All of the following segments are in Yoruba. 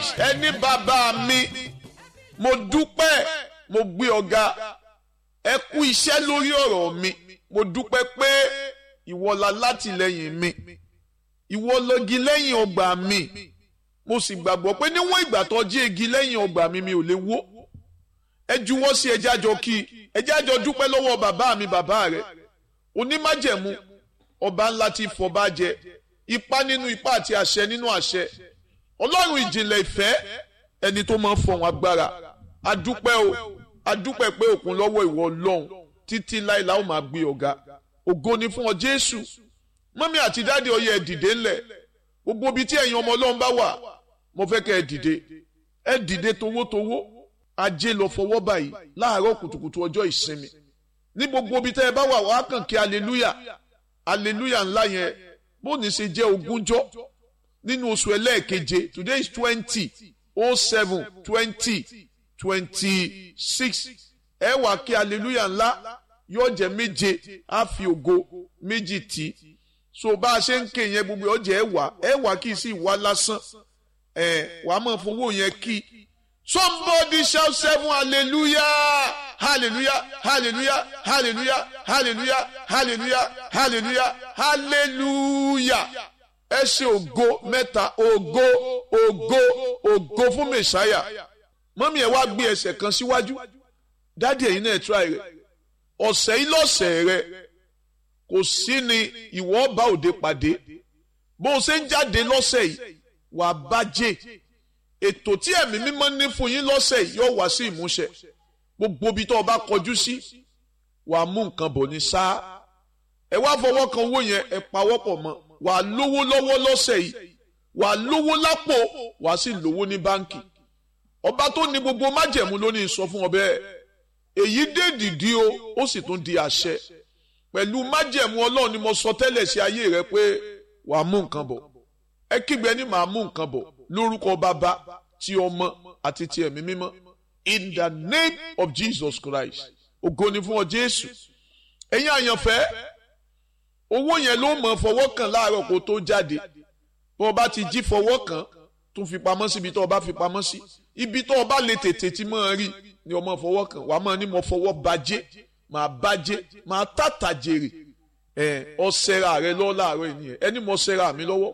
nice ẹni bàbá mi mo dúpẹ́ mo gbé ọ̀gá ẹ kú iṣẹ́ lórí ọ̀rọ̀ mi mo dúpẹ́ pé ìwọ la látìlẹ́yìn mi ìwọ lọ́gi lẹ́yìn ọgbà mi mo sì gbàgbọ́ pé níwọ̀n ìgbà tó jí igi lẹ́yìn ọgbà mi mi ò lè wó ẹ juwọ́ sí ẹjẹ́ àjọ kí ẹjẹ́ àjọ dúpẹ́ lọ́wọ́ bàbá mi bàbá rẹ onímájẹ̀mú ọba ńlá ti fọba jẹ ipá nínú ipá àti àṣẹ nínú àṣẹ ọlọ́run ìjìnlẹ̀ ìfẹ́ ẹni tó máa ń fọ̀hún agbára adúpẹ́ o adúpẹ́ pé òkun lọ́wọ́ ìwọ ọlọ́run títí láìla ó máa gbé ọ̀gá ògo ni fún ọ jésù mọ́mí àti dáàdi ọyẹ ẹ dìde ńlẹ̀ gbogbo ibi tí ẹ̀yin ọmọ ọlọ́run bá wà mo fẹ́ kẹ́ ẹ dìde ẹ dìde towótowó ajé lọ fọwọ́ báyìí láàárọ̀ kùtùkùtù ọjọ́ ìsinmi ní gbogbo ibi tẹ́ ẹ bá wà wá kàn kí aleluya aleluya ńlá yẹn bó ní ṣe jẹ́ ogúnjọ́ nínú oṣù ẹlẹ́ẹ̀keje today is twenty oh seven twenty twenty six ẹ wà kí aleluya ńlá yóò jẹ́ méje á fi ògo méjì tì so bá a ṣe ń ké yẹn gbogbo ọjà ẹ wà ẹ wà kí sí ìwà lásán ẹ wàá máa fowó yẹn kí somebody shout seven hallelujah hallelujah hallelujah hallelujah hallelujah hallelujah hallelujah hallelujah ẹ ṣe ògo mẹ́ta ògo ògo ògo fún mẹ̀sáyà mọ́mí ẹ̀ wá gbé ẹsẹ̀ kan síwájú dádì ẹ̀yin náà try rẹ̀ ọ̀sẹ̀ yìí lọ́sẹ̀ rẹ̀ kò sí ni ìwọ bá òde pàdé bó o ṣe ń jáde lọ́sẹ̀ yìí wàá bàjẹ́ ètò tí ẹ̀mí mímọ́ ní fún yín lọ́sẹ̀ yìí yóò wá sí ìmúṣẹ gbogbo ibi tó o bá kọjú sí wàá mú nǹkan bọ̀ ní sáà ẹ wá fọwọ́ kan owó yẹn ẹ pawọ́pọ̀ mọ́ wàá lówó lọ́wọ́ lọ́sẹ̀ yìí wàá lówó lápò wàá sì lówó ní báǹkì ọba tó ní gbogbo májẹ̀mú ló ní sọ fún ọ bẹ́ẹ̀ èyí dé dìdí o ó sì tún di àṣẹ pẹ̀lú májẹ̀mú ọlọ́run ni mo sọ tẹ́lẹ̀ sí ayé rẹ pé wàá mú nǹkan bọ̀ ẹ kígbe ní màá mú nǹkan bọ̀ lórúkọ bàbá ti ọmọ àti ti ẹ̀mí mímọ́ in the name of Jesus Christ ògo ni fún ọ Jésù ẹ̀yin àyànfẹ́ owó yẹn ló mọ̀ fọwọ́ kàn láàárọ̀ kó tó jáde bó o bá ti jí fọwọ́ kàn tún fi pamọ́ síbi tó o bá fi pamọ́ sí ibi tó o bá lè tètè tí mọ̀ rí ni o mọ̀ fọwọ́ kàn wàá mọ̀ ní mo fọwọ́ bàjẹ́ màá bàjẹ́ màá tàtà jèrè ẹ ọ̀sẹ̀ra rẹ lọ́ láàárọ̀ ènìyàn ẹni mo ṣẹra mi lọ́wọ́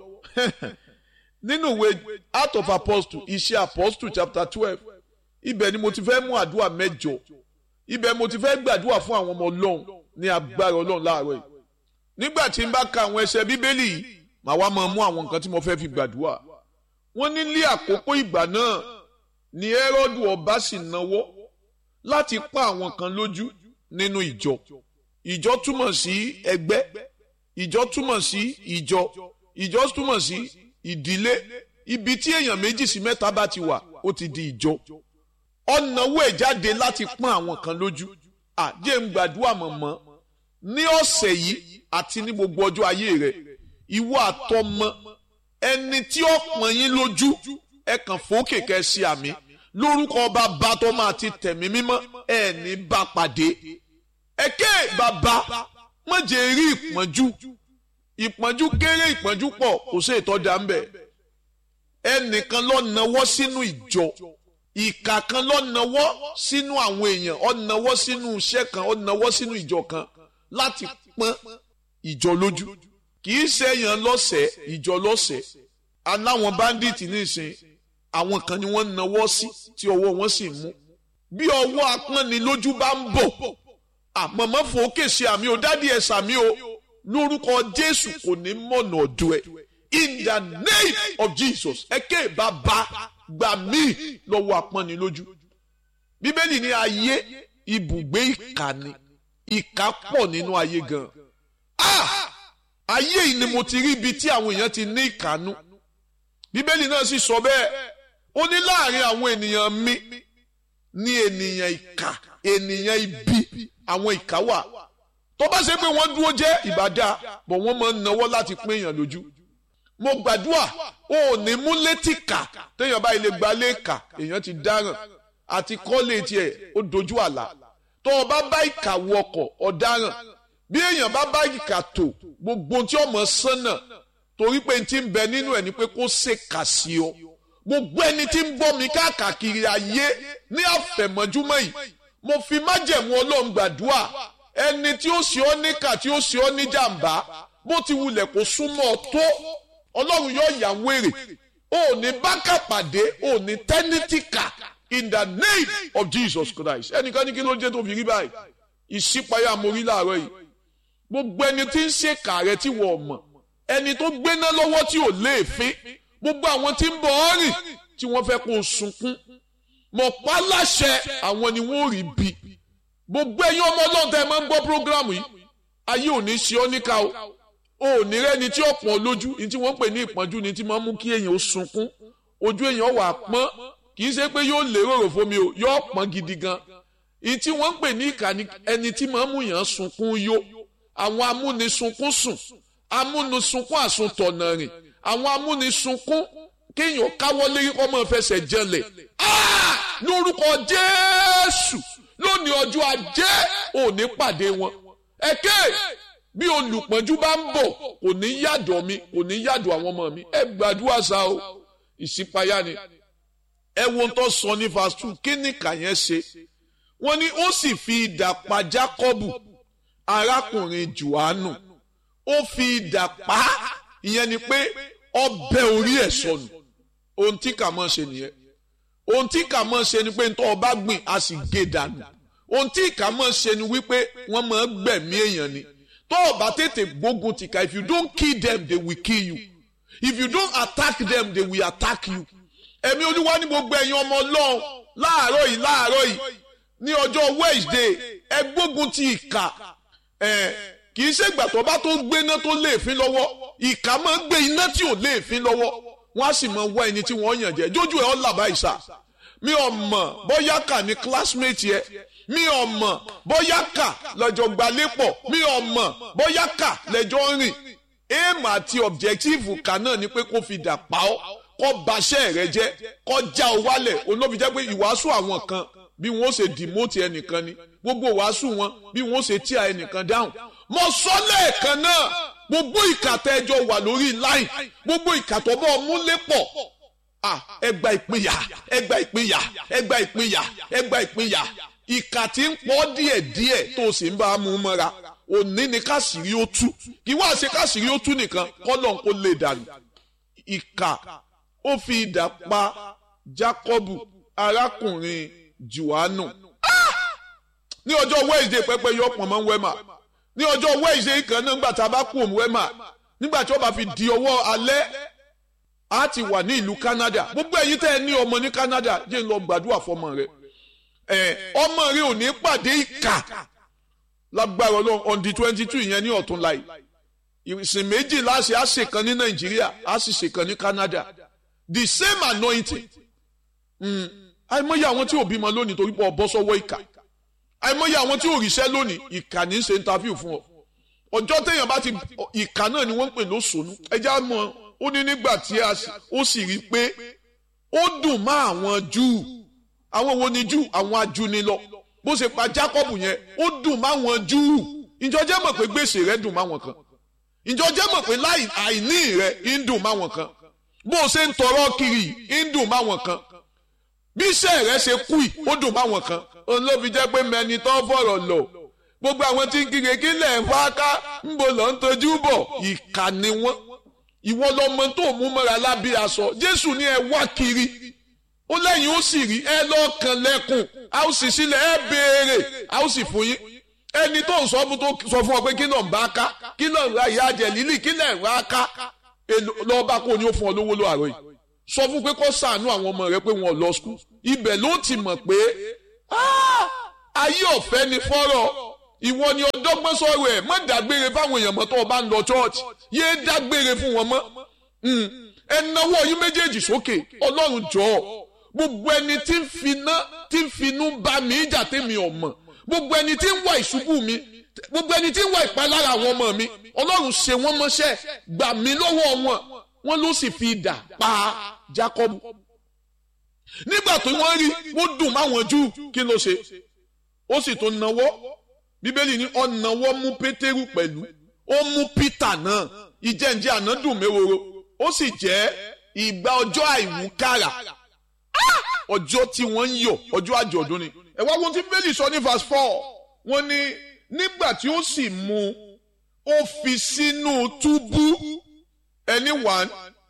nínú ìwé Acts of Apostles iṣẹ́ Apostles chapter twelve ibẹ̀ ni mo ti fẹ́ mú àdúrà mẹ́jọ ibẹ̀ mo ti fẹ́ gbàdúrà fún àwọn ọmọ ọlọ́run ní agbára ọlọ́run láàárọ̀ yìí nígbà tí n bá ka àwọn ẹsẹ̀ bíbélì yìí màá wá máa mú àwọn nǹkan tí mo fẹ́ fi gbàdúrà wọ́n ní ní àkókò ìgbà náà ni Hẹ́rọ́dù ọba sì náwó láti pa àwọn kan lójú nínú ìjọ ìjọ túmọ̀ sí ẹgbẹ́ ìjọ túmọ̀ sí ìjọ ìjọ túmọ̀ sí ìdílé ibi tí èèyàn méjì sí mẹ́ta bá ti wà ó ti di ìjọ ọ̀nàwó ẹ̀ jáde láti pọ́n àwọn kan lójú àjẹ́ ń gbàdúrà mọ̀mọ́ ní ọ̀sẹ̀ yìí àti ní gbogbo ọjọ́ ayé rẹ̀ ìwọ àtọmọ ẹni tí ó pọ́n yín lójú ẹ kàn fòókè kẹ́ sí àmì lórúkọ ọba bàtọ́ máa ti tẹ̀mí mímọ́ ẹ ní bá pàdé ẹ̀kẹ́ bàbá mọ̀jẹ̀ rí ìpọ́njú ìpọ́njú kéré ìpọ́njú pọ̀ kò sí ìtọ́jà ń bẹ̀ ẹnìkan ló nawọ́ sínú ìjọ ìkà kan ló nawọ́ sínú àwọn èèyàn ó nawọ́ sínú iṣẹ́ kan ó nawọ́ sínú ìjọ kan láti pọ́n ìjọ lójú kì í ṣe èèyàn lọ́sẹ̀ ìjọ lọ́sẹ̀ aláwọn báńdíìtì nísìn àwọn kan ni wọ́n nawọ́ sí tí ọwọ́ wọn sì mú bí ọwọ́ apọ́nni lójú bá ń bọ̀ àmọ̀mọ́ fòókè ṣe àmì ò dádì ẹ̀ sàmì o lórúkọ Jésù kò ní mọ̀nà ọ̀dọ̀ ẹ̀ in the name of Jesus ẹ ké bàbá gbà mí lọ́wọ́ apọ́nni lójú bíbélì ní ayé ibùgbé ìkà ni ìkà pọ̀ nínú ayé gan ah ayé yìí ni mo ti rí ibi tí àwọn èèyàn ti ní ìkànnú bíbélì náà sì sọ bẹ́ẹ̀ ó ní láàrin àwọn ènìyàn mi ní ènìyàn ìkà ènìyàn ibi àwọn ìkà wà tó bá ṣe pé wọ́n dúró jẹ́ ìbàdà bọ̀ wọ́n máa ń nawọ́ láti pín èèyàn lójú mo gbàdúrà ó ní mú létí kà téèyàn bá ilé gba léèkà èèyàn ti dáràn àti kọ́lé tiẹ̀ ó dojú àlà tó o bá bá ìkà wọ ọkọ̀ ọ̀daràn bí èèyàn bá bá ìkà tó gbogbo tí ọmọ sánà torí pé n ti ń bẹ nínú ẹ̀ ni pé kó ṣe kà sí ọ gbogbo ẹni tí ń bọ́ mi káàkiri ayé ní àfẹ̀mọ́júmọ́ yìí mo fi májẹ̀mú ọlọ́run gbàdúrà ẹni tí ó ṣe ọ́ níkà tí ó ṣe ọ́ ní jàǹbá bó ti wulẹ̀ kó súnmọ́ ọ tó ọlọ́run yóò yà wèrè ò ní bákà pàdé ò ní tẹ́nítìkà in the name of Jesus Christ ẹnìkan ní kí ló jẹ́ tó fi rí báyìí ìṣípayá mo rí láàárọ̀ yìí gbogbo ẹni tí ń ṣèkà rẹ tí wọ́n mọ̀ ẹni tó gbéná lọ́wọ́ tí ò léèfín gbogbo àwọn tí ń bọ̀ ọ́ rìn tí wọ́n fẹ́ kó o sunkún mọ̀ pa láṣẹ àwọn ni wọ́n rí bí gbogbo ẹ̀yin ọmọ ọlọ́run tẹ́ ẹ máa ń gbọ́ prógrámù yìí ayé ò ní ṣe ọ́ níkà o ò ní rẹ́ni tí ó pọ̀n lójú ní tí wọ́n ń pè ní ìpọ́njú ni tí máa ń mú kí èèyàn ó sunkún ojú èèyàn wà pọ́n kì í ṣe pé yóò lérò rò fún mi o yóò pọ́n gidi gan ní tí wọ́n ń pè ní ìkà ni ẹni tí máa ń mú yàn sunkún yó àwọn amúnisunkún sùn amúnisunkún àsuntọ̀nà rìn àwọn amúnisunkún kéèyàn káwọ́ lérí kọ́ máa fẹsẹ̀ jẹlẹ̀ lórúkọ Jésù lónìí ọjọ́ ajé òní pàdé wọn ẹ̀kẹ́ bí olùpọ́njú bá ń bọ̀ kò ní yàdọ̀ mi kò ní yàdọ̀ àwọn ọmọ mi ẹ gbàdúrà sá o ìṣípayá ni ẹ wo tó sọ ní verse two kí ni kàyẹn ṣe wọ́n ní ó sì fi idà pa Jákọ́bù arákùnrin Jòhánù ó fi idà pa ìyẹn ni pé ọbẹ̀ orí ẹ̀ sọnù ohun tí kà mọ́ ṣe nìyẹn ohun tí kà mọ́ ṣe ni pé ntọ́ ọba gbìn a sì gé dànù ohun tí kà mọ́ ṣe ni wípé wọ́n máa gbẹ̀mí èèyàn ni tó ọba tètè gbógun tìka if you don't kill them they will kill you if you don't attack them they will attack you ẹ̀mí olúwa ní gbogbo ẹ̀yin ọmọ ọlọ́run láàárọ̀ yìí láàárọ̀ yìí ní ọjọ́ Wednesday ẹ gbógun ti ìkà ẹ̀ kì í ṣègbà tó bá tó gbéná tó léèfín lọ́wọ́ ìkà máa ń gbé iná tí ò léèfín lọ́wọ́ wọ́n á sì máa wá ẹni tí wọ́n yàn jẹ́ jójú ẹ̀ ọ́ làbá ìsà mi ò mọ̀ bóyá kà ní classmate yẹ mi ò mọ̀ bóyá kà lọ́jọ́ gbalépọ̀ mi ò mọ̀ bóyá kà lẹ́jọ́ rìn aim àti objective kà náà ni pé kó fi dà pa ọ́ kó baṣẹ́ rẹ jẹ́ kó já ọ wálẹ̀ olóbi jẹ́ pé ìwàásù àwọn kan bí wọ́n ṣe demote ẹnìkan ni gbogbo ìwàásù wọn bí wọ́n ṣe tíya ẹnìkan dáhùn mo sọ lẹ́ẹ̀kan náà gbogbo ìkàtà ẹjọ wà lórí line gbogbo ìkàtọ̀ bọ́ múlé pọ̀ ẹgbà ìpínyà ẹgbà ìpínyà ẹgbà ìpínyà ẹgbà ìpínyà ìkà tí ń pọ̀ díẹ̀díẹ̀ tó o sì ń bá a mú mọ́ra òní ni káṣírí ó tú kí wọ́n á ṣe káṣírí ó tú nìkan kọ́lọ̀ kó lè dànù ìkà ó fi idà pa Jákọ́bù arákùnrin Jòhánù ní ọjọ́ Wednesday pẹ́pẹ́ yọ pọ̀ mọ́ wẹ́mà ní ọjọ́ Wednesday kan náà nígbà tá a bá kú òun wẹ́mà nígbà tí ó bá fi di ọwọ́ alẹ́ a ti wà ní ìlú Canada gbogbo ẹ̀yin tẹ́ ẹ ní ọmọ ní Canada jẹ́ ń lọ gbàdúrà fọmọ rẹ ẹ ọmọ rẹ ò ní pàdé ìkà lágbára Ọlọ́run on the twenty two ìyẹn ní ọ̀tún láì ìsìn méjì láṣẹ á ṣe kan ní Nàìjíríà á sì ṣe kan ní Canada the same anointing àìmọye àwọn tí ò bímọ lónìí torí pé ọ bọ́ sọ́wọ́ ìkà àìmọye àwọn tí ò ríṣẹ́ lónìí ìkà ní í ṣe interview fún ọ ọjọ́ téèyàn bá ti ìkà náà ni wọ́n ń pè lóṣòónú ẹja mọ̀ ó ní nígbà tí ó sì rí i pé ó dùn mọ́ àwọn Júù àwọn wo ni Júù àwọn ajúnilọ bó ṣe pa Jákọ́bù yẹn ó dùn mọ́ àwọn Júù ìjọ jẹ́ mọ̀ pé gbèsè rẹ̀ dùn mọ́ àwọn kan ìjọ jẹ́ mọ̀ pé láì àìní rẹ̀ ń dùn mọ́ àwọn kan bó o ṣe ń tọrọ kiri ń dùn mọ́ àwọn kan bí iṣẹ́ rẹ̀ ṣe kú yìí ó dùn mọ́ àwọn kan òun ló fi jẹ́ pé mẹni tó fọ̀rọ̀ lọ gbogbo àwọn tí ń kíkẹ́ kí lẹ̀ ń fáká ń bò lọ́ ń tojú bọ̀ ìkà ni wọ́n ìwọ lọmọ tó mú mọ́ra lábẹ́ aṣọ Jésù ní ẹ wá kiri ó lẹ́yìn ó sì rí ẹ lọ́ọ̀kan lẹ́kùn a ó sì sílẹ̀ ẹ béèrè a ó sì fún yín ẹni tó ń sọ fún tó sọ fún ọ pé kí náà ń bá ká kí náà ń ra ìyá àjẹ lílì kí náà ń ra ká lọ́ọ́ bá kó ní ó fún ọ lówó ló àárọ̀ yìí sọ fún pé kó ṣàánú àwọn ọmọ rẹ pé wọn ò lọ skul ibẹ̀ ló ti mọ̀ pé ayé ọ̀fẹ́ ni fọ́rọ̀ ìwọ ni ọdọ́gbọ́n sọ̀rọ̀ ẹ̀ má dágbére fáwọn èèyàn mọ́ tó o bá ń lọ church yéé dágbére fún wọn mọ́ ẹ náwó yín méjèèjì sókè ọlọ́run jọ̀ọ́ gbogbo ẹni tí ń finá tí ń finú bá mi ìjà tèmi ọmọ gbogbo ẹni tí ń wá ìṣubú mi gbogbo ẹni tí ń wá ìpalára àwọn ọmọ mi ọlọ́run ṣe wọ́n mọ́ṣẹ́ gbà mí lọ́wọ́ wọn wọ́n ló sì fi idà pa Jákọ́bù nígbà tó wọ́n rí wọ́n dùn máwọn Júù kí ló ṣe ó sì tún nawọ́ bíbélì ní ó nawọ́ mú Pétérù pẹ̀lú ó mú Pítà náà ìjẹ́njẹ́ àná dùn méwòrò ó sì jẹ́ ìgbà ọjọ́ àìwúkàrà ọjọ́ tí wọ́n ń yọ̀ ọjọ́ àjọ̀dún ni ẹ wá ohun tí bẹ́ẹ̀lì sọ ní verse four wọ́n ní nígbà tí ó sì mú ó fi sínú túbú ẹni one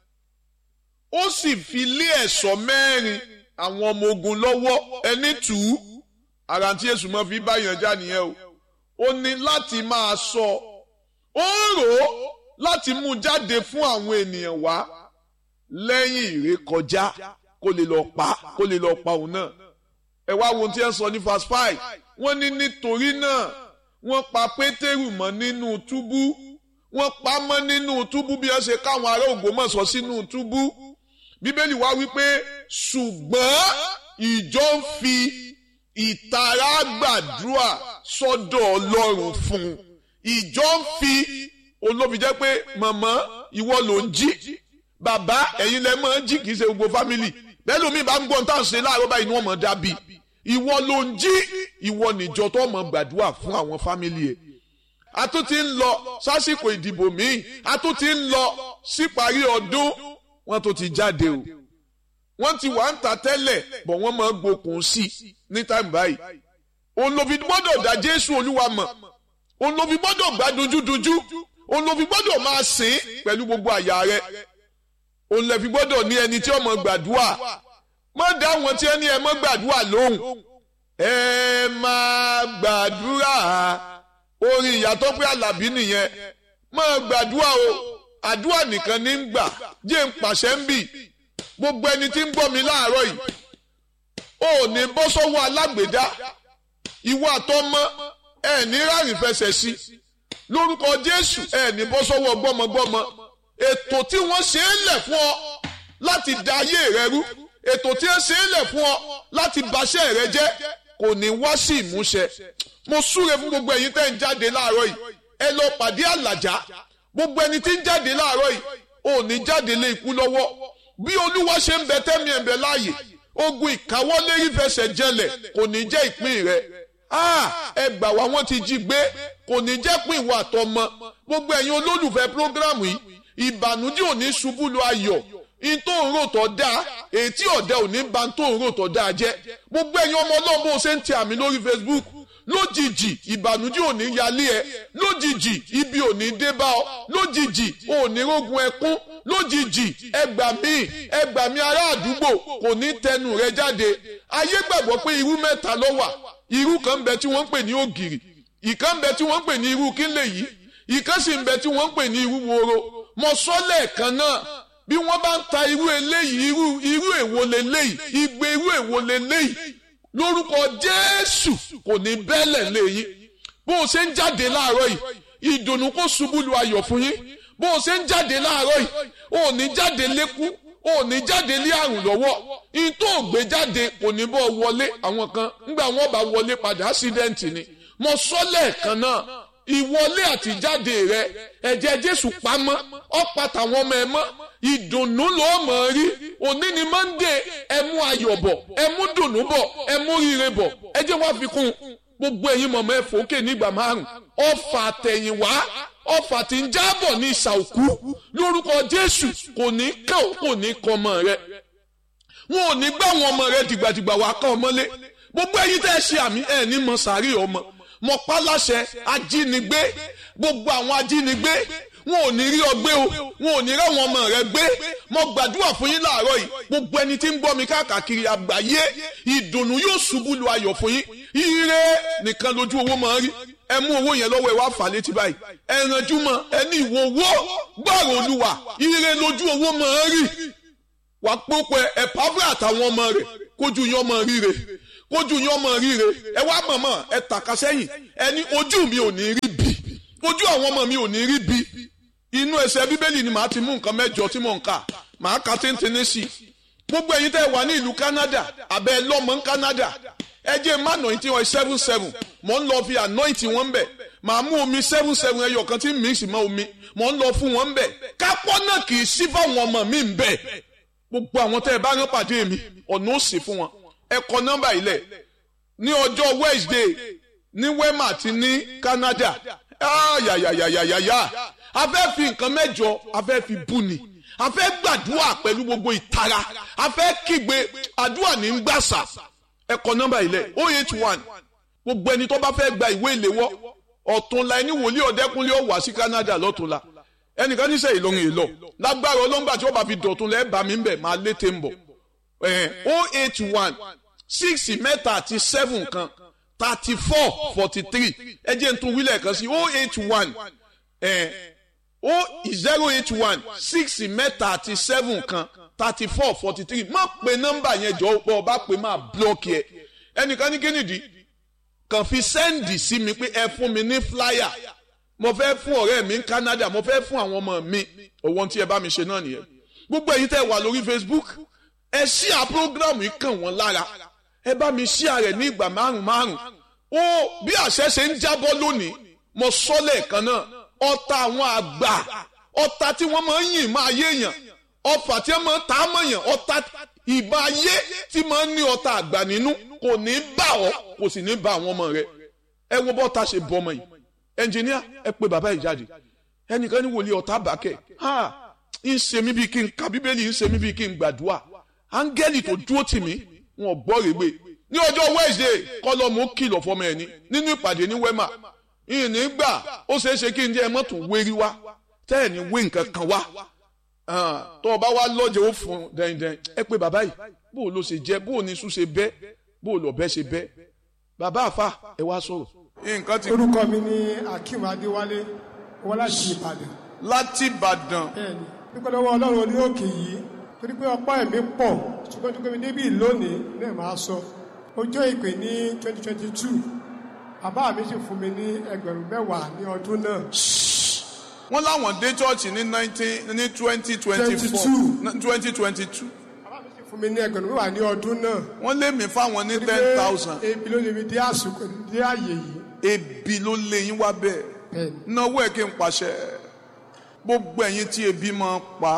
ó sì fi lé ẹ̀ṣọ́ mẹ́rin àwọn ọmọ ogun lọ́wọ́ ẹni two ara tí èṣù mọ́ fi báyàn já nìyẹn o ó ní láti máa sọ ó ń rò ó láti mú jáde fún àwọn ènìyàn wá lẹ́yìn ìrékọjá kó lè lọ pa kó lè lọ pa òun náà ẹ wá wo ohun tí ẹ sọ ní verse five wọ́n ní nítorí náà wọ́n pa pétérù mọ́ nínú túbú wọ́n pa mọ́ nínú túbú bí wọ́n ṣe káwọn ará Ògbómọ̀ṣọ́ sínú túbú bíbélì wá wípé ṣùgbọ́n ìjọ ń fi ìtara gbàdúrà sọ́dọ̀ Ọlọ́run fún un ìjọ ń fi olóbi jẹ́ pé màmá ìwọ ló ń jí bàbá ẹ̀yin lẹ máa ń jí kì í ṣe gbogbo fámìlì bẹ́ẹ̀ lómi bá ń gbọ́n tá à ń ṣe láàárọ̀ báyìí ni wọ́n mọ̀ dábì ìwọ ló ń jí ìwọ níjọ tó mọ̀ gbàdúrà fún àwọn fámìlì ẹ̀ a tún ti ń lọ sásìkò ìdìbò míì a tún ti ń lọ síparí ọdún wọ́n tó ti jáde o wọ́n ti wà ń ta tẹ́lẹ̀ bọ̀ wọ́n máa gbókun sí ní táìmù báyìí òun ló fi gbọ́dọ̀ dá Jésù Olúwa mọ̀ òun ló fi gbọ́dọ̀ gbá dojúdojú òun ló fi gbọ́dọ̀ máa sìn pẹ̀lú gbogbo àyà rẹ̀ òun lè fi gbọ́dọ̀ ní ẹni tí ó mọ̀ gbàdúrà má dá àwọn tí ẹni ẹ mọ̀ gbàdúrà lóhùn ẹ máa gbàdúrà orin ìyàtọ̀ pé Àlàbí nìyẹn máa gbàdúrà o àdúrà nìkan ní ń gbà jẹ́ ń pàṣẹ ń bì gbogbo ẹni tí ń gbọ́ mi láàárọ̀ yìí ò ní bọ́ sọ́wọ́ alágbèdá ìwọ àtọmọ ẹ ní ráàyè fẹsẹ̀ sí lórúkọ Jésù ẹ ní bọ́ sọ́wọ́ gbọ́mọgbọ́mọ ètò tí wọ́n ṣe é lẹ̀ fún ọ láti da ayé rẹ rú ètò tí wọ́n ṣe é lẹ̀ fún ọ láti baṣẹ́ rẹ jẹ́ kò ní wá sí ìmúṣẹ mo súre fún gbogbo ẹ̀yin tẹ́ ń jáde láàárọ̀ yìí ẹ lọ pàdé àlàjá gbogbo ẹni tí ń jáde láàárọ̀ yìí ò ní jáde lé ikú lọ́wọ́ bí olúwa ṣe ń bẹ tẹ́mi ẹ̀ ń bẹ láàyè ogun ìkáwọ́lé ìfẹsẹ̀ jẹlẹ̀ kò ní jẹ́ ìpín rẹ ẹ gbà wá wọ́n ti jí gbé kò ní jẹ́ pín ìwà àtọmọ gbogbo ẹ̀yin olólùfẹ́ prógrámù yìí ìbànújẹ́ ò ní ṣubú lu ayọ̀ in tó ń rò tọ́ da ètí ọ̀dẹ ò ní ba tó ń rò tọ́ da jẹ́ gbogbo ẹ̀yin ọmọ ọlọ́run bó ṣe ń tẹ àmì lórí Facebook lójijì ìbànújẹ́ ò ní yálé ẹ lójijì ibi ò ní dé bá ọ lójijì ò ní rógun ẹkún lójijì ẹgbà mí ẹgbà mí ará àdúgbò kò ní tẹnu rẹ jáde ayé gbàgbọ́ pé irú mẹ́ta ló wà irú kan ń bẹ tí wọ́n ń pè ní ògìrì ìkan ń bẹ tí wọ́n ń pè ní irú kílè yìí ìkan sì ń bẹ tí wọ́n ń pè ní irú woro mọ̀sọ́lẹ̀ kan náà bí wọ́n bá ń ta irú eléyìí irú irú èwo leléyìí igbe irú èwo leléyìí lórúkọ Jésù kò ní bẹ́lẹ̀ léyìn bó o ṣe ń jáde láàárọ̀ yìí ìdùnnú kó ṣubú lu ayọ̀ fún yín bó o ṣe ń jáde láàárọ̀ yìí ò ní jáde lékú ò ní jáde lé àrùn lọ́wọ́ in tó gbé jáde kò ní bọ́ wọlé àwọn kan ńgbà wọn bá wọlé padà ásídẹ́ǹtì ni mo sọ lẹ́ẹ̀kan náà ìwọlé àtijáde rẹ ẹ̀jẹ̀ Jésù pamọ́ ọ̀pá tàwọn ọmọ ẹ mọ́ ìdùnnú ló mọ̀ rí òní ni Monday ẹ mú ayọ̀ bọ̀ ẹ mú dùnnú bọ̀ ẹ mú rire bọ̀ ẹ jẹ́ wá fi kún gbogbo ẹ̀yin mọ̀mọ́ ẹ fòókè nígbà márùn ọfà àtẹ̀yìnwá ọfà tí ń jábọ̀ ní ìsà òkú lórúkọ Jésù kò ní kàn kò ní kọ ọmọ rẹ wọn ò ní gbá àwọn ọmọ rẹ dìgbàdìgbà wà ká ọmọlé gbogbo ẹ̀yin tẹ́ ẹ ṣe àmì ẹ ní mọ sàárì ọmọ mọ pálásẹ ajínigbé gbogbo àwọn ajínigbé wọn ò ní rí ọ gbé o wọn ò ní rí àwọn ọmọ rẹ gbé mo gbàdúrà fún yín láàárọ̀ yìí gbogbo ẹni tí ń gbọ́ mi káàkiri àgbáyé ìdùnnú yóò ṣubú lu ayọ̀ fún yín ire nìkan lójú owó máa ń rí ẹ mú owó yẹn lọ́wọ́ ẹ wá fà létí báyìí ẹ ranjú mọ́ ẹ ní ìwọ owó gbọ́rọ̀ olúwa ire lójú owó máa ń rí wà pópọ̀ ẹ pàfẹ́ àtàwọn ọmọ rẹ̀ kójú yín ọmọ ríre kójú yín ọmọ ríre ẹ wá mọ̀mọ́ ẹ tàka sẹ́yìn ẹ ní ojú mi ò ní rí bí ojú àwọn ọmọ mi ò ní rí bí inú ẹsẹ̀ bíbélì ni màá ti mú nǹkan mẹ́jọ tí mò ń kà màá ka téńténé sí i gbogbo ẹ̀yin tẹ́ wà ní ìlú Canada abẹ́ lọ́mọ ní Canada ẹ jẹ́ má anointing oil seven seven mò ń lọ fi anointing wọn bẹ̀ màá mú omi seven seven ẹyọ kan tí mix mọ́ omi mò ń lọ fún wọn bẹ̀ kápọ́ náà kì í sí fáwọn ọmọ mi ń bẹ̀ gbogbo àwọn tẹ́ ẹ bá rán pàdé mi ọ̀nà ó sì fún wọn ẹ kọ nọ́mbà ilẹ̀ ní ọjọ́ Wednesday ní Wema àti ní Canada ayayayayaya a fẹ́ fi nǹkan mẹ́jọ a fẹ́ fi bú ni a fẹ́ gbàdúrà pẹ̀lú gbogbo ìtara a fẹ́ kígbe àdúrà ní gbàsà ẹ kọ nọ́mbà ilẹ̀ o eight one gbogbo ẹni tó bá fẹ́ gba ìwé ìléwọ́ ọ̀túnla ẹni wòlíì ọ̀dẹ́kunlé ó wá sí Canada lọ́túnla ẹnìkan níṣẹ́ ìlọrin èlò lágbára ọlọ́ngbà tí ó bá fi dọ̀tún lẹ́ẹ̀ bá mi ń bẹ̀ máa létè ń bọ̀ o eight one six mẹ́ta àti seven kan thirty four forty three ẹ jẹ́ n tún wílẹ̀ kan sí o eight one o zero eight one six mẹ́ta àti seven kan thirty four forty three má pe nọ́mbà yẹn jọ pọ̀ ọba pé máa blọ́ọ̀kì ẹ ẹnìkan ní kínìdí kàn fi sẹ́ǹdì sí mi pé ẹ fún mi ní flyer mo fẹ́ fún ọ̀rẹ́ mi ní Canada mo fẹ́ fún àwọn ọmọ mi òwò tí ẹ bá mi ṣe náà nìyẹn gbogbo ẹ̀yin tẹ́ wà lórí Facebook ẹ ṣíà prógrámù yìí kàn wọ́n lára ẹ bá mi ṣíà rẹ̀ ní ìgbà márùn márùn ó bí àṣẹ ṣe ń jábọ́ lónìí mo sọ lẹ́ẹ̀kan náà ọ̀tá àwọn àgbà ọ̀tá tí wọ́n máa ń yìn máa yé èèyàn ọfà tí wọ́n máa ń ta á mọ̀yàn ọ̀tá ìbá ayé tí máa ń ní ọ̀tá àgbà nínú kò ní bá ọ kò sì ní bá àwọn ọmọ rẹ ẹ wo bọ́ta ṣe bọ́ ọmọ yìí ẹnjìníà ẹ pe bàbá yìí jáde ẹnìkan ní wòlíì ọ̀tá bàkẹ́ ha ń ṣe mí bíi kí n ka bíbélì ń ṣe mí bíi kí n gbàdúrà áńgẹ́lì tó dúró tì mí wọn gbọ́ rèégbé ní ọjọ́ Wednesday kọ́lọ́mù kìlọ̀ fọmọ ẹ̀ ní nínú ìpàdé ní wema ìní gbà ó ṣeé ṣe kí n jẹ́ mọ́tò wérí wá tẹ́ ẹ̀ ní wé nǹkan kan wá tó o bá wá lọ́jọ́ ó fún dẹ́ndẹ́n ẹ pé bàbá yìí bó o ló ṣe jẹ́ bó o ní sùn ṣe bẹ́ bó o lọ bẹ́ ṣe bẹ́ bàbá àfà ẹ wá sọ̀rọ̀. nǹkan ti. orúkọ mi ni Akeem Adéwálé wọ́n láti Ìbàdàn. láti Ìbàdàn. bẹ́ẹ̀ni dúpẹ́ lọ́wọ́ Ọlọ́run orí òkè yìí torí pé ọ̀pọ̀ ẹ̀mí pọ̀ ṣùgbọ́n tó gbé mi débì lónìí náà máa sọ ọjọ́ ìpè ní twenty twenty two bàbá mi sì fún mi ní ẹgbẹ̀rún mẹ́wàá ní ọdún náà. wọ́n láwọn dé chọ́ọ̀chì ní nineteen ní twenty twenty four twenty twenty two. bàbá mi sì fún mi ní ẹgbẹ̀rún mẹ́wàá ní ọdún náà. wọ́n lé mi fáwọn ní ten thousand. ebi ló lè mi dé àsìkò dé àyè yìí. ebi ló lé yín wá bẹ́ẹ̀. bẹ́ẹ̀ni. náwó ẹ̀ kí n pàṣẹ gbogbo ẹ̀yin tí ebi máa pa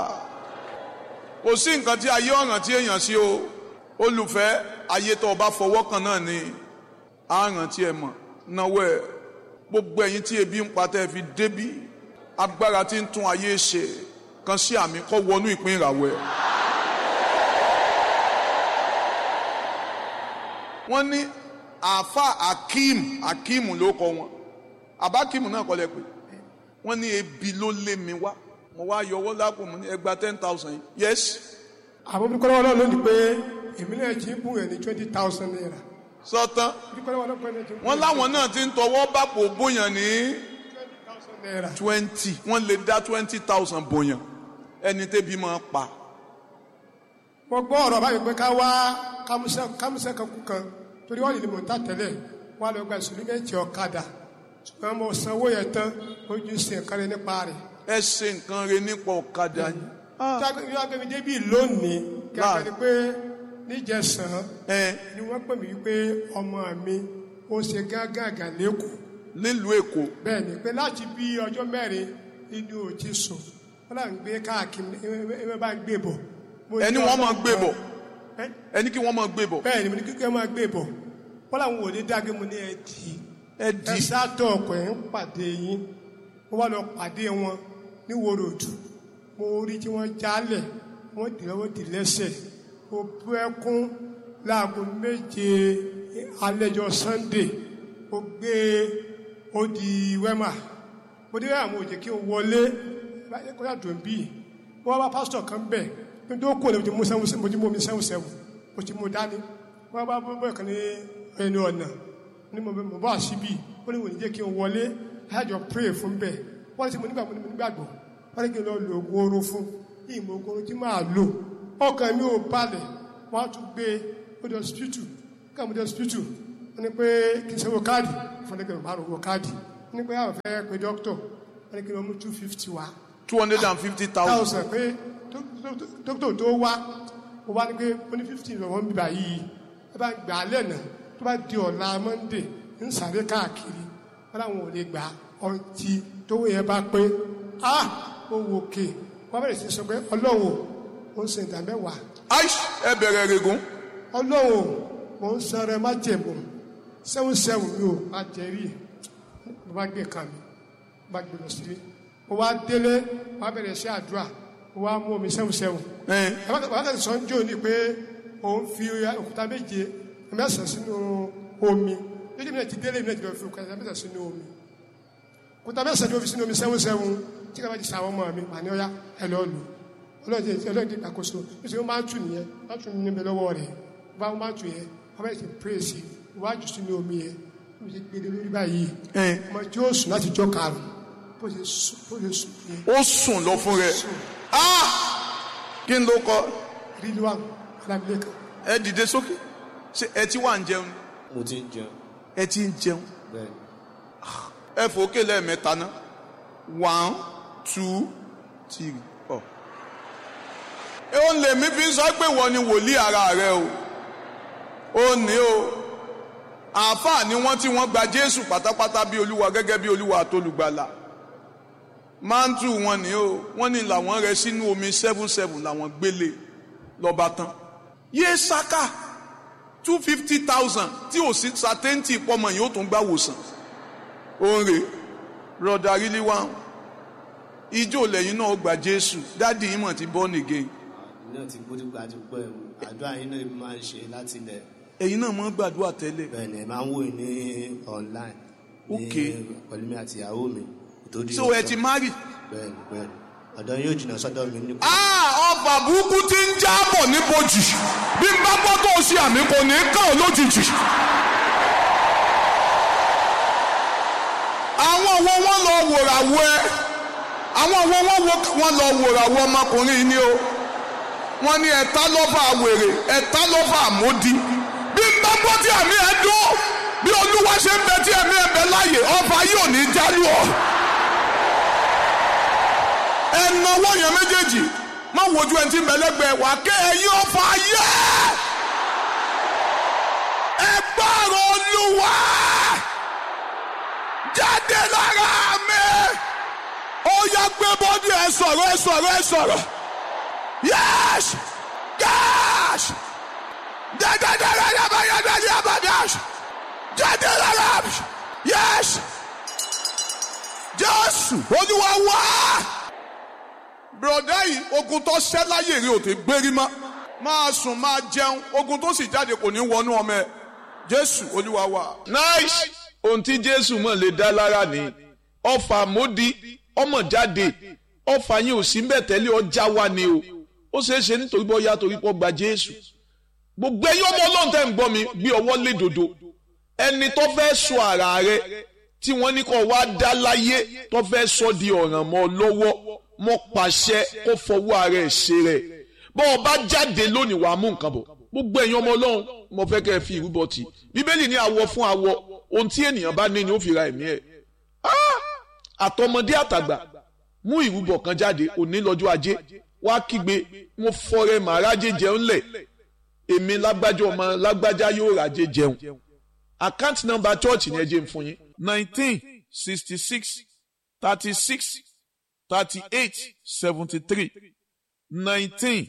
kò sí nǹkan tí ayé ọ̀ràn tí èèyàn sí o olùfẹ́ ayé tó o bá fọwọ́ kan náà ni àràn tí ẹ mọ̀ náwó ẹ̀ gbogbo ẹ̀yin tí ebi ń pa tẹ́ ẹ fi débí agbára tí ń tún ayé ṣe kan sí àmì kọ́ wọnú ìpín ìràwọ̀ ẹ̀. wọ́n ní àáfà akeem akeem ló kọ wọn àbá akeem náà kọ́ lẹ pé wọ́n ní ebi ló lé mi wá mo wá yọ owó lápò mo ní ẹgbàá ten thousand yes. àwọn bí kọ́lọ́wọ́ náà lónìí pé èmi náà jí bùn ẹ̀ ní twenty thousand naira. sọtán bí kọ́lọ́wọ́ náà pẹ́ ní twenty wọ́n láwọn náà ti ń tọwọ́ bàpò bóyàn ní thousand naira. twenty wọ́n lè dá twenty thousand bóyàn ẹni tẹ́bi máa pa. mo gbọ́ ọ̀rọ̀ báyìí pé ká wá kámúsẹ́ kan kú kan torí wọ́n lè mọ̀ ń tà tẹ́lẹ̀ wọ́n á lọ gba ìsúlùmẹ́ǹtì ọ̀kadà ṣùgbọ́n mo sanwó yẹn tán ojú sí nǹkan rẹ nípa rẹ̀. ẹ ṣe nǹkan rẹ nípa ọ̀kadà yìí. tí wọ́n gbé mi débi lónìí kẹ́kẹ́ ni pé níjẹsàn ẹ ni wọ́n pè mí wípé ọmọ mi ó ṣe gángàgà lẹ́kọ̀ọ́ nílùú èkó bẹ́ẹ̀ ni pé láti bí ọjọ́ mẹ́rin inú ò ti sùn wọ́n là ń gbé káàkiri ẹ bá ń gbé bọ̀. Mo ní ẹni wọ́n máa gbé bọ̀ Ẹ́, ẹni kí wọ́n máa gbé bọ̀ bẹ́ẹ̀ ni mo ní kíkẹ́ máa gbé bọ̀ wọ́n làwọn ò ní dágbé mo ní ẹ dì í ẹ di ẹ sátọ̀ ọkọ̀ ẹ̀ ń pàdé yín mo wá lọ pàdé wọn ní wòròdù mo rí tí wọ́n jálẹ̀ wọ́n dì lọ́wọ́ dì lẹ́sẹ̀ mo bú ẹkún láago méje alẹ́jọ́ sunday mo gbé ó di wẹ́mà mo dé àwọn òjè kí n wọlé kọ́yà tó ń bì wọ́n bá pásítọ̀ kan bẹ̀ ní tó kú ní mo ti mú sẹ́wọ̀n mo ti mú omi sẹ́wọ̀n sẹ́wọ̀n mo ti mú dání wọ́n bá bọ́ kan ní ẹnu ọ̀nà ní mo mo bọ́ àṣìbí ó ní wò ní jẹ́ kí n wọlé láàjọ pray fún bẹ́ẹ̀ wọ́n ti mo nígbà mo nígbàgbọ́ wọ́n ní kí n lọ lo oògùn oorun fún ìmọ̀ oògùn oorun tí máa lò ọkàn mi ò balẹ̀ wọ́n á tún gbé ó di hospital ká mo di hospital wọ́n ní pé kí n sanwó káàdì fún ẹgbẹ̀rún márùn owó káàdì wọ́n ní pé àwọn fẹ́ pe dókítọ̀ wọ́n ní kí n lọ mú two fifty wá two hundred and fifty thousand thousand pé dókítà tó wá ó wá ní pé ó ní fifty lọ́wọ́ ń bíbá yìí ẹ bá gbà á lẹ́nà tó bá di ọ̀la monday ń sáré káàkiri wọn làwọn ò lè gbà ọtí tówó yẹn bá pé a ó wò ké wọn bẹ̀rẹ̀ sí sọ pé ọlọ́run ó ń sin ìdá mẹ́wàá aish ẹ bẹ̀rẹ̀ rẹ̀gùn ọlọ́run mo ń sanra má jẹ̀mú sẹ́wọ̀n sẹ́wọ̀n mi ò má jẹ rí mo bá gbé kan mi mo bá gbé lọ sílé mo wá délé mo bá bẹ̀rẹ̀ sí àdúrà wọ́n á mú omi sẹ́wọ̀sẹ́wọ̀ ẹ wákàtí sọ ń jò ní pé òun fi òkúta méje mẹ́sàn-án sínú omi lójú mi náà ti délé mi náà ti lọ fi òkúta mẹ́sàn-án sínú omi òkúta mẹ́sàn-án ni ó fi sínú omi sẹ́wọ̀sẹ́wọ̀ tí kò bá ti sàwọn ọmọ mi mà ní ọ̀yá ẹ lọ́ọ́ lò ọlọ́ọ̀dẹ ọlọ́ọ̀dẹ ìgbàkóso nítorí ó máa ń tù nìyẹn máa ń tù níbẹ̀ lọ́wọ́ rẹ̀ bá ó máa ń tù yẹn wọ́n bẹ̀rẹ̀ sí pírèsì iwájú sínú omi yẹn ó ti gbé lórí báyìí ẹ ọmọ tí ó sùn láti jọ karùn-ún bó ṣe sùn bó ṣe sùn yẹn ó sùn lọ fún rẹ sùn ah kí n ló kọ ríliwá alámìlẹ́kan ẹ dìde sókè ṣe ẹ ti wà ń jẹun mo ti ń jẹun ẹ ti ń jẹun bẹ́ẹ̀ ẹ fòókè lẹ́ẹ̀mẹ́ta ná one two three four. ẹ ó lè mí fi sọ pé wọ́n ni wòlíì ara rẹ o ó ní o àáfàá ni wọ́n tí wọ́n gba Jésù pátápátá bí olúwa gẹ́gẹ́ bí olúwa àtolùgbàlà máńtù wọn ni o wọ́n ní làwọn rẹ sínú omi seven seven làwọn gbélé lọ́ba tán yé saka two fifty thousand tí ò sí sátẹ́ǹtì pọ́mọ yìí ó tún gbà wòsàn òǹrè rọ̀dà rílí wá ijó lẹ́yìn náà gba Jésù dádì yìí mọ̀ ti born again àmì náà ti gbódú gba ti pẹ́ o àdúrà yín náà máa ń ṣe láti ilẹ̀ ẹ̀yin náà mọ̀ gbàdúrà tẹ́lẹ̀ bẹ́ẹ̀ ni ẹ máa ń wò ní online ní Ok. pẹ̀lú mi àti ìyàwó mi ìtòdí so ẹ ti marry. bẹ́ẹ̀ ni bẹ́ẹ̀ ni ọ̀dọ̀ yóò jìnnà sọ́dọ̀ mi ní Ah, ọba burúkú ti ń jábọ̀ níbojì bí n bá gbọ́ tó o ṣe àmì kò ní í kàn ọ́ lójijì. àwọn wo wọ́n lọ wòràwọ̀ ẹ àwọn wo wọ́n wo- wọ́n lọ wòràwọ̀ ọmọkùnrin yìí ni o wọ́n ní ẹ̀ta lọ́fà wèrè ẹ̀ta lọ́fà àmódi bí n bá gbọ́ tí àmì ẹ̀ dún bí olúwa ṣe ń bẹ tí ẹ̀mí ẹ̀ bẹ láàyè ọba yóò ní í jálù ọ́ ẹnáwó yẹn méjèèjì má wojú ẹni tí ń bẹ lẹ́gbẹ̀ẹ́ wà ké ẹ̀yin ọ̀fà ayé ẹ gbọ́rọ̀ olúwa jáde lára mi ó yá gbé bọ́dí ẹ sọ̀rọ̀ ẹ sọ̀rọ̀ ẹ sọ̀rọ̀ yẹ́s gáàs dẹ́dẹ́dẹ́rẹ́ yabayadẹ́dẹ́ yabadáš jáde lára mi yẹ́s jésù olúwa wá bùrọ̀dá yìí ogun tó ṣẹ́ láyè rí òtí gbérí mọ́ máa sùn máa jẹun ogun tó sì jáde kò ní wọnú ọmọ ẹ jésù olúwa wa. nice ohun tí jésù mọ̀ lè dá lára ni ọfà módi ọmọ jáde ọfà yín ò sí ń bẹ̀ tẹ́lẹ̀ ọjà wa ni o ó ṣeé ṣe nítorí bọ́ yá torí pọ́ gba jésù gbogbo ẹ̀yin ọmọ ọlọ́run tẹ́ ń gbọ́ mi gbé ọwọ́ lé dòdò ẹni tó fẹ́ sọ ara rẹ tí wọ́n ní kó wá dá láyé tó fẹ́ sọ di ọ̀ràn mọ́ ọ lọ́wọ́ mọ́ pàṣẹ kó fọwọ́ ara ẹ̀ ṣe rẹ̀ bọ́ ọ bá jáde lónìí wàá mú nǹkan bọ̀ gbogbo ẹ̀yin ọmọ ọlọ́run mo fẹ́ kẹ́ ẹ fi ìrúbọ tì bíbélì ní awọ fún awọ ohun tí ènìyàn bá ní ni ó fi ra ẹ̀mí ẹ̀ Ah! àtọmọdé àtàgbà mú ìrúbọ kan jáde òní lọ́jọ́ ajé wá kígbe mo fọrẹ màrájé jẹun lẹ̀ èmi lágbájá ọmọ lágbájá yóò ràjé jẹun account number church ni ẹ jẹ́ n fún yín nineteen sixty six thirty six thirty eight seventy three nineteen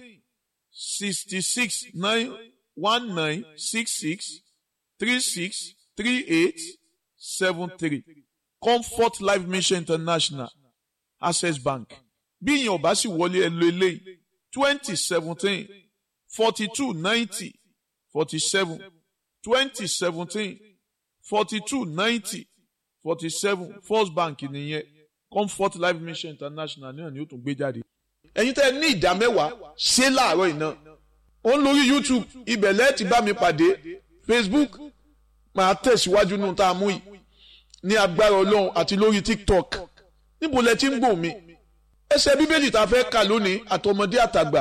sixty six nine one nine six six three six three eight seven three comfort life mission international access bank bí ìyẹn ò bá sì wọlé ẹ lo eléyìí twenty seventeen forty two ninety forty seven twenty seventeen forty two ninety forty seven first bank nìyẹn comfort life mission international náà ni ó tún gbé jáde. ẹ̀yin tẹ́ ẹ ní ìdá mẹ́wàá ṣé láàárọ̀ iná ó ń lórí youtube ibẹ̀ lẹ́ẹ̀tì bá mi pàdé facebook máa tẹ̀síwájú nù tá a mú yìí ní agbára ọlọ́run àti lórí tiktok níbo lẹ ti ń gbọ́ mi ẹsẹ̀ bíbélì tá a fẹ́ kà lónìí àtọmọdé àtàgbà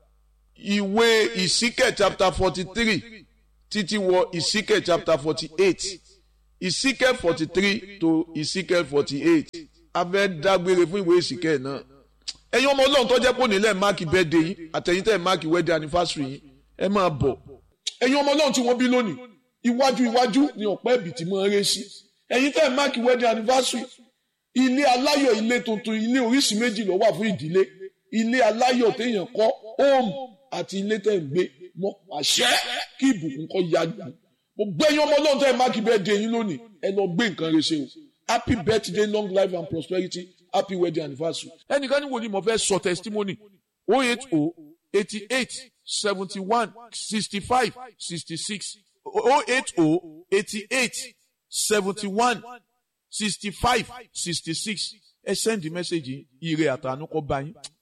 ìwé ìsíkẹ̀ chapter forty three títí wọ ìsíkẹ̀ chapter forty eight ìsíkẹ̀ forty three to ìsíkẹ̀ forty eight a fẹ́ dágbére fún ìwé ìsíkẹ̀ náà ẹ̀yin ọmọ ọlọ́run tó jẹ́ pé onílẹ̀ máàkì birthday yín àtẹ̀yìn tẹ̀ máàkì wedding anniversary yín ẹ máa bọ̀ ẹ̀yin ọmọ ọlọ́run tí wọ́n bí lónìí iwájú iwájú ni ọ̀pẹ́ ẹ̀bì tí máa ń ré sí ẹ̀yin tẹ̀ máàkì wedding anniversary ilé aláyọ̀ ilé tuntun ilé oríṣi méjì ló wà fún ìdílé ilé aláyọ̀ téèyàn kọ́ home àti ilé tẹ̀ ń gbé mọ́ àṣẹ kí ìbùkún kọ́ ya jù gbogbo ẹ̀yin ọmọ ọlọ́run tẹ̀ máàkì birthday yín lónìí ẹ lọ gbé nǹkan rẹ ṣe o happy birthday long life and prosperity happy wedding anniversary. ẹnìkan ní wo ni mo fẹ́ sọ testimony o eight o eighty eight seventy one sixty five sixty six o eight o eighty eight seventy one sixty five sixty six ẹ send message ire àtànú kọ bá yín